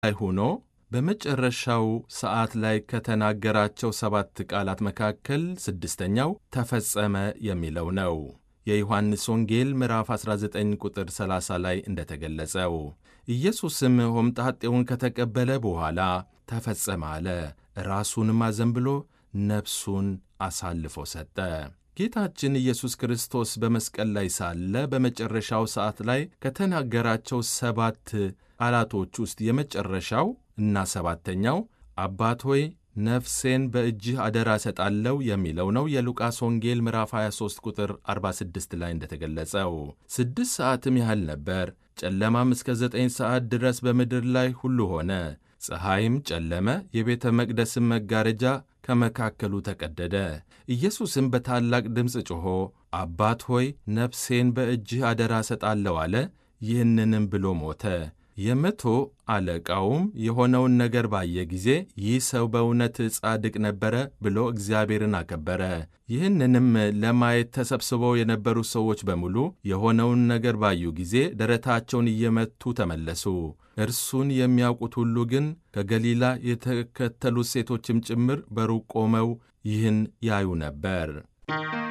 ላይ ሆኖ በመጨረሻው ሰዓት ላይ ከተናገራቸው ሰባት ቃላት መካከል ስድስተኛው ተፈጸመ የሚለው ነው። የዮሐንስ ወንጌል ምዕራፍ 19 ቁጥር 30 ላይ እንደተገለጸው ኢየሱስም ሆምጣጤውን ከተቀበለ በኋላ ተፈጸመ አለ። ራሱንም አዘንብሎ ነፍሱን አሳልፎ ሰጠ። ጌታችን ኢየሱስ ክርስቶስ በመስቀል ላይ ሳለ በመጨረሻው ሰዓት ላይ ከተናገራቸው ሰባት ቃላቶች ውስጥ የመጨረሻው እና ሰባተኛው አባት ሆይ ነፍሴን በእጅህ አደራ እሰጣለሁ የሚለው ነው። የሉቃስ ወንጌል ምዕራፍ 23 ቁጥር 46 ላይ እንደተገለጸው ስድስት ሰዓትም ያህል ነበር። ጨለማም እስከ ዘጠኝ ሰዓት ድረስ በምድር ላይ ሁሉ ሆነ። ፀሐይም ጨለመ፣ የቤተ መቅደስም መጋረጃ ከመካከሉ ተቀደደ። ኢየሱስም በታላቅ ድምፅ ጮኾ አባት ሆይ ነፍሴን በእጅህ አደራ እሰጣለሁ አለ። ይህንንም ብሎ ሞተ። የመቶ አለቃውም የሆነውን ነገር ባየ ጊዜ ይህ ሰው በእውነት ጻድቅ ነበረ ብሎ እግዚአብሔርን አከበረ። ይህንንም ለማየት ተሰብስበው የነበሩ ሰዎች በሙሉ የሆነውን ነገር ባዩ ጊዜ ደረታቸውን እየመቱ ተመለሱ። እርሱን የሚያውቁት ሁሉ ግን ከገሊላ የተከተሉት ሴቶችም ጭምር በሩቅ ቆመው ይህን ያዩ ነበር።